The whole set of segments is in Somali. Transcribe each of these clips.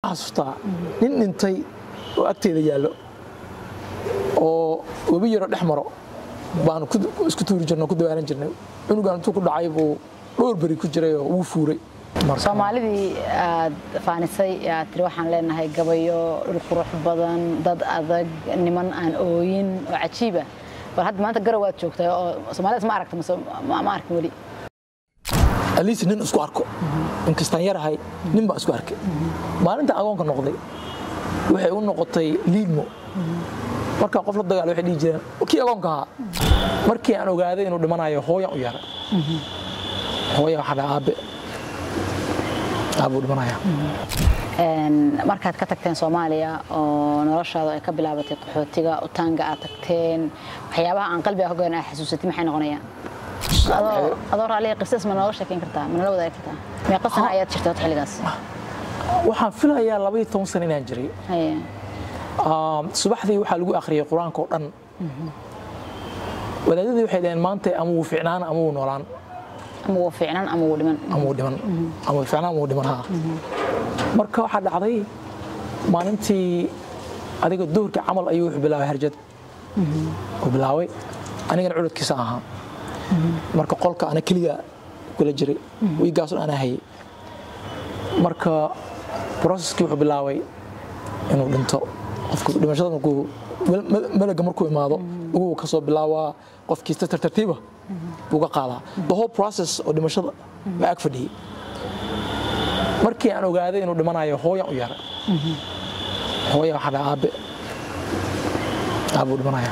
xasuustaa nin dhintay oo agteeda yaallo oo webi yaro dhex maro baanu isku tuuri jirnay ku dawaalan jirnay cunugan intuu ku dhacay buu dhowr beri ku jiray oo wuu fuuray soomaalidii aad faanisay aad tiri waxaan leenahay gabayo dhul qurux badan dad adag niman aan ooyin oo cajiiba bal hadda maanta garow aad joogtaa oo soomaalidaas ma aragta mase ma arkin weli aliis nin isku arko inkastaan yarahay nin baa isku arkay maalinta agoonka noqday waxay u noqotay liidmo markaa qof la dagaal waxay dhihi jireen kii agoonka ahaa markii aan ogaaday inuu dhimanayo hooyan u yaray hooya waxaa dhaha aabe aabuu dhimanaya markaad ka tagteen soomaaliya oo noloshaada ay ka bilaabatay qaxootiga utaanga aad tagteen waxyaabaha aan qalbiga hogaan aa xasuusatay maxay noqonayaan adoo raaliya qisas ma nooga sheekeyn kartaa ma nala wadaagi kartaa meeqa sana ayaad jirtay wad xilligaas waxaan filayaa labaiyo toban sano inaan jiray subaxdii waxaa lagu akhriyay qur-aanka oo dhan wadaadadii waxay dhaheen maanta ama wuu ficnaan ama wuu noolaan ama wuu ficnaan ama wuu dhiman ama wuu dhiman ama wuu ficnaan ama wuu dhiman haa marka waxaa dhacday maalintii adiga duhurkii camal ayuu wuxuu bilaabay harjad uu bilaabay anigana cududkiisa ahaa marka qolka ana keliga kula jiray wiigaasun anaa hayay marka broseskii wuxuu bilaabay inuu dhinto qofku dhimashada markuu malaga markuu imaado uguu ka soo bilaabaa qofkiisa tartartiiba buu ka qaadaa the whole process oo dhimashada baa ag fadhiyey markii aan ogaaday inuu dhimanayo hooyan u yaray hooya waxaa dhaha aabe aabuu dhimanaya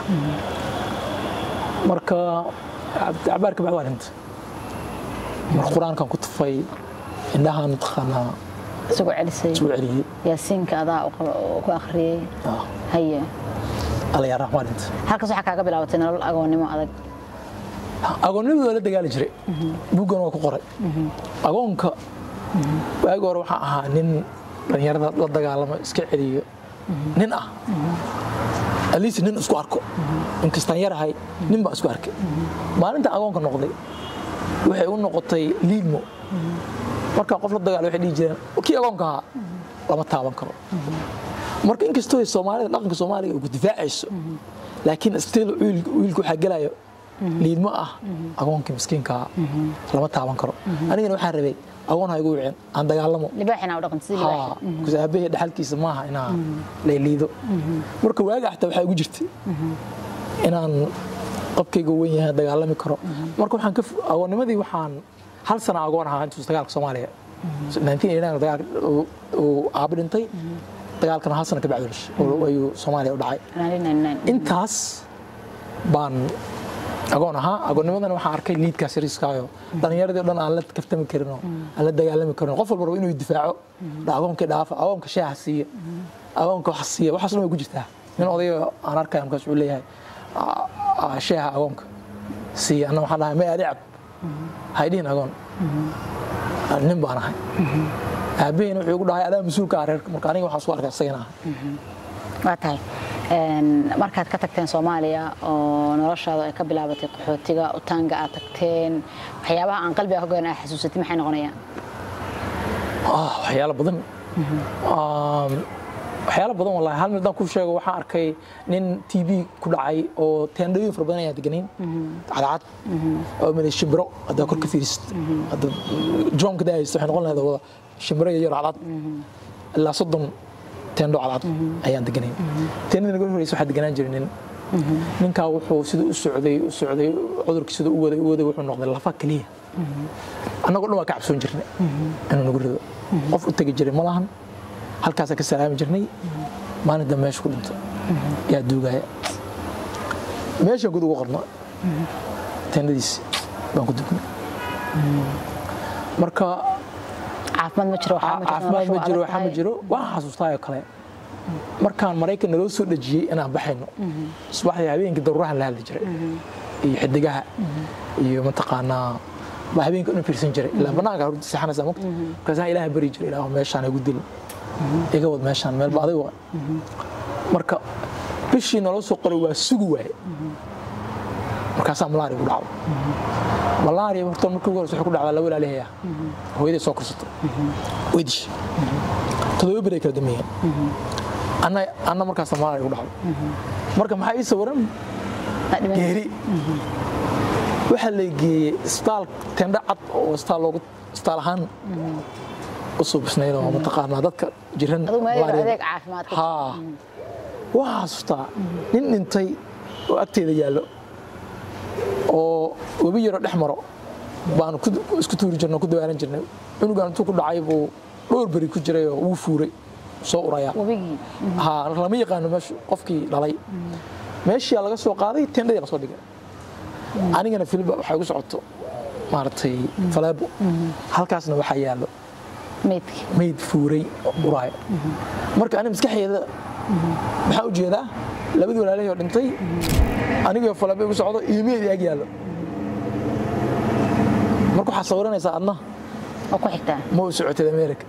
marka cabaarka bacd waa dhintay marka qur-aankan ku tufay indhahaan mataqaanaa isagoo celisay isku celiyey yaasiinka adaa ku akhriyey haye alla yaa raxmaa dhintay halkaas waxaa kaaga bilaabatay nolol agoonnimo adag agoonnimadu waa la dagaali jiray buuggan waa ku qoray agoonka waagi hore waxaa ahaa nin dhallinyarada la dagaalamo iska celiyo nin ah aliis nin isku arko inkastaan yarahay nin baa isku arkay maalinta agoonka noqday waxay u noqotay liidmo markaa qof la dagaal waxay dhihi jireen kii agoonka ahaa lama taaban karo marka inkastoo soomaalida dhaqanka soomaaliga ay ku difaacayso laakiin still wiilku waxaa gelayo liidmo ah agoonkii miskiinkaa lama taaban karo anigana waxaan rabay agoon ha igu wicin aan dagaalamo libaaxina u dhaqan sidii libaaxi because aabahey dhaxalkiisa maaha inaa layliido marka waaga xataa waxaa igu jirtay inaan qofkayga weyn yahay dagaalami karo marka waxaan ka agoonnimadii waxaan hal sana agoon ahaa intuu dagaalka soomaaliya uu aabo dhintay dagaalkana hal sana ka bacdi ayuu soomaaliya u dhacay intaas baan agoon ahaa agoonnimadana waxaan arkay liidkaas yariiskaayo dhallinyaradii o dhan aan la kaftami karin oo aan la dagaalami karin qof walba rabo inuu difaaco agoonkii dhaafa agoonka shaaha siiya agoonka wax siiya waxaas dhan way ku jirtaa nin odayo aan arkaya markaas wuxuu leeyahay shaaha agoonka siiya anna waxaan dhahay may adicab haydhihin agoon nin baan ahay aabaheyna wuxuu igu dhahay adaa mas-uulka ah reerka marka aniga waxaan soo arkay isagana ahay waa tahay markaad ka tagteen soomaaliya oo noloshaada ay ka bilaabatay qaxootiga utaanga aad tagteen waxyaabaha aan qalbiga hogaan aa xasuusatay maxay noqonayaan waxyaalo badan waxyaalo badan wallahi hal mid haddaan ku sheego waxaan arkay nin t v ku dhacay oo teendhooyin fara badan ayaan deganayn cadcad oo mid shimbiro haddaa kor ka fiirisid hadda joomka daahaysta waxay noqon lahayd wada shimbiro yar cadcad ilaa soddon teendho cadcad ayaan deganayn teendhada naga horeysa waxaa deganaan jiray nin ninkaa wuxuu siduu u socday u socday cudurkii siduu u waday u waday wuxuu noqday lafa keliya annagoo dhan waa ka cabsoon jirnay inuu nagu rido qof u tegi jiray ma lahan halkaasaan ka salaami jirnay maalin dambe meesha ku dhinto yaa duugaya meeshaan gud ugu qorno teendhadiisi baan ku dugnay marka caafimaad ma jiro caafimaad ma jiro waxaa ma jiro waan xasuustaayoo kale markaan maraykan naloo soo dhejiyey inaan baxayno subaxdii habeenkii daruurahan la hadli jiray iyo xidigaha iyo mataqaanaa baa habeenka dhan fiirsan jiray ilaa bannaanka hurdi seexanaysaa mogta markaasaan ilaaha bari jiray ilaahu meeshaan igu dil iga wad meeshaan meelba adig waa marka bishii naloo soo qoray waa sugi waaye markaasaa malaari ugu dhacdo malaria horta markii ugu horeysa waxay ku dhacdaa laba ilaalihayaa hooyaday soo korsato way dishay todoba beray kala dameeyeen anna anna markaas soomaaliya igu dhacday marka maxaa ii sawiran Taa dhiman- geeri waxaa la geeyey isbitaal tendho cad oo isbitaal loogu isbitaal ahaan u suubisnayd oo mataqaanaa dadka jiran adigu meel yar malaria- adeeg caafimaad ka haa waxaa xasuustaa nin dhintay oo agteeda yaallo oo webi yaro dhex maro baanu ku- isku tuuri jirnay oo ku dawaaran jirnay cunugaan intuu ku dhacay buu dhowr beri ku jiray oo wuu fuuray soo uraya webigii haa lama yaqaano meesha qofkii dhalay meeshii laga soo qaaday tendhadii la soo dhigay anigana filba waxay igu socoto maaragtay faleebo halkaasna waxaa yaallo meydkii mayd fuuray oo uraaya marka aniga maskaxeeda maxaa u jeedaa labadii walaalahii oo dhintay anigoo faleebo igu socdo iyo meyd ag yaallo marka waxaa sawiranaysaa adna oo ku xigtaa ma u socotid america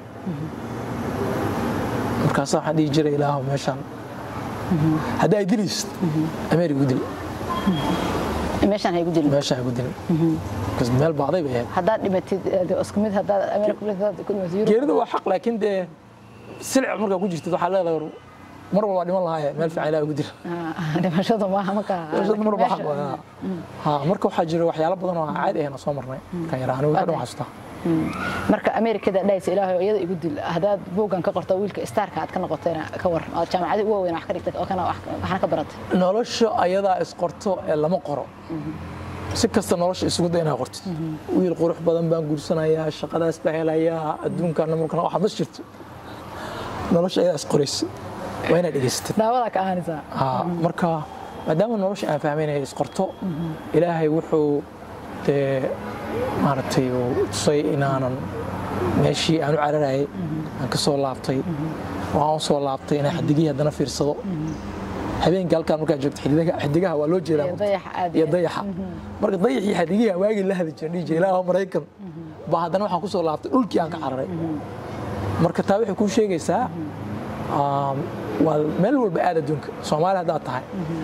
markaasaa waxaan dhihi jiray ilaahow meeshaan haddii ay dilaysid america u dil meeshaan haygu dilin meeshaan igu dilin Because meel baaday bay ahayd haddaad dhimatid eh, isku mid haddaad America ku dhimatid, ku dhimatid Yurub geerida waa xaq laakiin dee silic markaa ku jirtid waxaa leedahay war, mar walba dhiman lahaaye meel fiican ilaah ugu dil Ah, dhimashadu maaha marka Meeshaad mar walba xaq meesha- waa. Ha, marka waxaa jira waxyaalo badan oo aan caadi ahayn oo soo marnay kan yaraa anigu kadhan xasuustaa marka amerikada dhahaysa ilaahay oo iyada igu dil haddaad buuggan ka qorto wiilka starka aad ka noqotayna ka war oo jaamacadii ugu waaweyn wax ka dhigtay oo kana wax- waxna ka baratay nolosha ayadaa isqorto ee lama qoro si kasta nolosha isugu day inaad qortid wiil qurux badan baan guursanayaa shaqadaas baa helayaa adduunkaana markana waxaad ma jirto nolosha ayadaa isqoraysa waa inaad dhegaysatid daawadaa ka ahanaysaa Haa, marka maadaama nolosha aan fahmaynaya isqorto ilaahay wuxuu dee maaragtay uu tusay inaanan meeshii aan u cararayay aan ka soo laabtay oo aan u soo laabtay inaan xadigihii haddana fiirsado habeenkii halkaan markaa joogto xidigaha xidigaha waa loo jeedaa Iyo marka. dayaxa aad iyo iyo- dayaxa marka dayaxii xadigihii aan waagii la hadi jiray dhihi jiray ilaahow maraykan baa haddana waxaan ku soo laabtay dhulkii aan ka cararay marka taa waxay kuu sheegaysaa um, waa meel walba aad adduunka soomaali haddaad tahay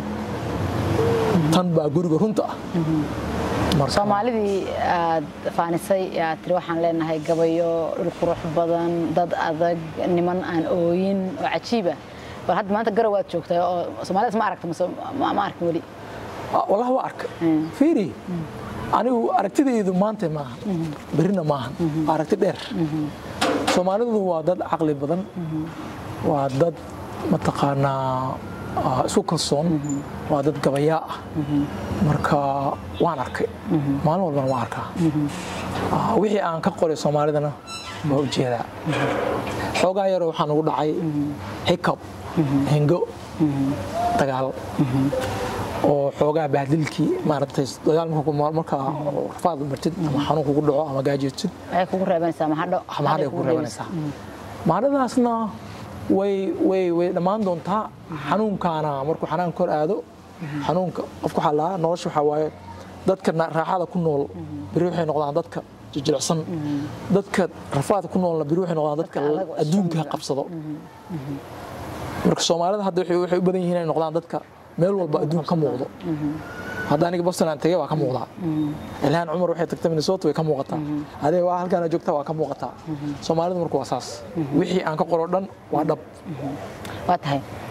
tan baa guriga runta ah Marka- soomaalidii aad faanisay ee aad tiri waxaan leenahay gabayo dhul qurux badan dad adag niman aan ooyin oo cajiiba bal hadda maanta garow aad joogtay oo soomaalidaas ma aragta mase ma ma arkin weli Ah, wallahi waa arka fiiri anigu aragtidaydu maanta maaha berrina maaha waa aragti dheer soomaalidu waa dad caqli badan waa dad mataqaanaa ah, isku kalsoon waa dad gabayaa ah marka waan arkay maalin walbana waan arkaa Ah, wixii aan ka qoray soomaalidana waa ujeedaa xoogaa yaroo waxaa nagu dhacay hiccup hingo dagaal oo xoogaa bahdilkii maaragtay dagaal marka ku- markaa rafaad martid ama xanuun kugu dhaco ama gaajirtid waxay kugu reebanaysaa mahadho ama hadhay ku reebanaysaa maaladaasna way way way dhammaan doontaa xanuunkaana markuu xanaan kor aado xanuunka qofku waxaa lahaa nolosha waxaa waaye dadka na- raaxada ku nool beri waxay noqdaan dadka jijilicsan dadka rafaadka ku noolna beri waxay noqdaan dadka Dadka adag oo adduunka isku qabsado marka soomaalida hadda waxay waxay u badan yihiin inay noqdaan dadka meel walba adduun ka muuqdo hadda aniga boston aan tegay waa ka muuqdaa ilhaan cumar waxay tagtay minnesota way ka muuqataa adiga waa halkaan joogtaa waa ka muuqataa soomaalida marka waa saas wixii aan ka qoro dhan waa dhab waa tahay